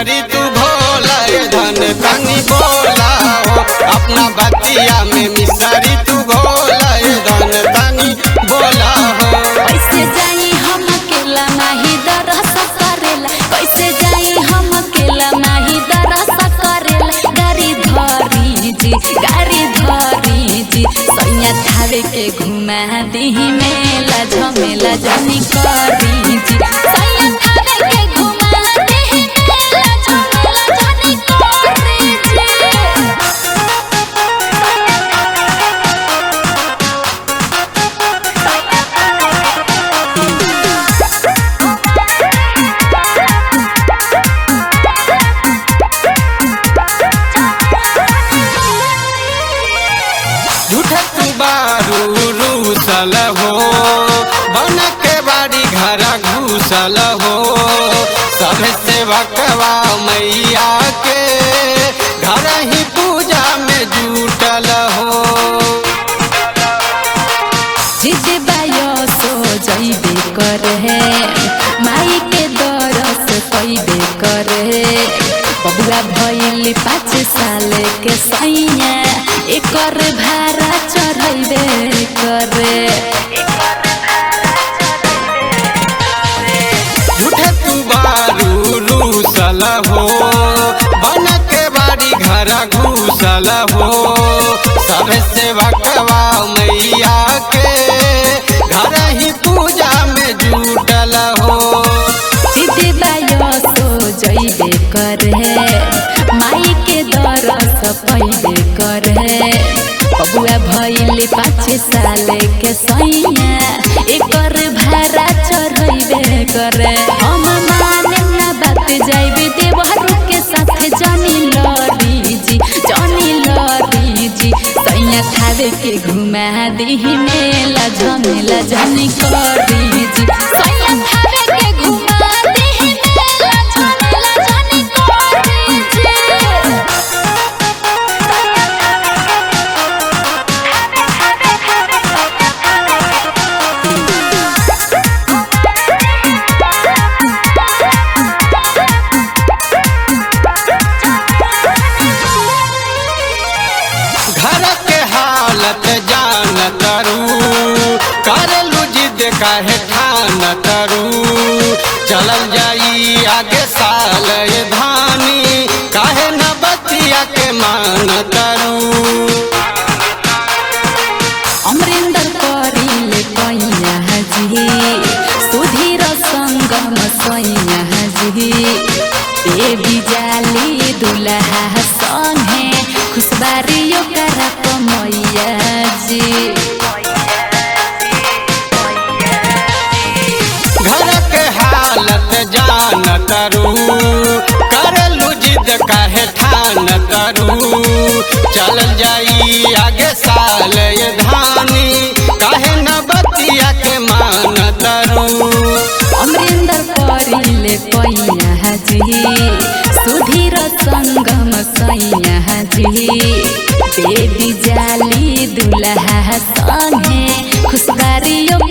मिसरी तू भोला ए धन तनी बोला हो अपना बतिया में मिसरी तू भोला ए धन तनी बोला हो कैसे जाई हम अकेला नाही दरस करेला कैसे जाई हम अकेला नाही दरस करेला गाड़ी धरी जी गाड़ी धरी जी सैया थावे के घुमा दीही मेला झमेला जानी करी जी सैया थावे के घुमा दीही मेला झमेला जानी करी जी झूठे तू बारू रूसल हो बन के बाड़ी घर घूसल हो सब सेवा कवा मैया के घर ही पूजा में जुटल हो जिद बायो सो जइबे करे माई के दरस कइबे करे बबुआ भइल पाँच साल के सैया एकर भाड़ा चढ़ैबे करे झूठे तू बारू रूसल हो बन के बाड़ी घर घूसल हो सब सेवा कवा मैया के घर ही पूजा में जुटल हो जिद बायो सो जइबे करे माई के दरस पइबे करे बबुआ भइल पाँच साल के सैया एकर भाड़ा चढ़ैबे करे हम माने ना बात जाइबे देवहरू के साथ जानी लड़ी जी जानी लड़ी जी सैया खावे के घुमा दीही मेला झमेला जानी करी जी सैया खावे के घुमा दीही मेला झमेला जानी करी जी घर के हालत जान तरू कर लू जिद काहे ठान तरू चलल जाई आगे साल ये धानी काहे न बतिया के मान तरू अमरिंदर करिले कैया जी सुधीर संगम सैया जी देवी जाली दुल्हा संगे खुशबारियो करप मैया जी घर के हालत जान तरू कर लू जिद काहे ठान तरू चलल जाई आगे साल ये धानी काहे न बतिया के मान तरू अमरिंदर करिले कैया जी सुधीर संगम सैया जी देवी जाली दुल्हा संगे खुशबारियो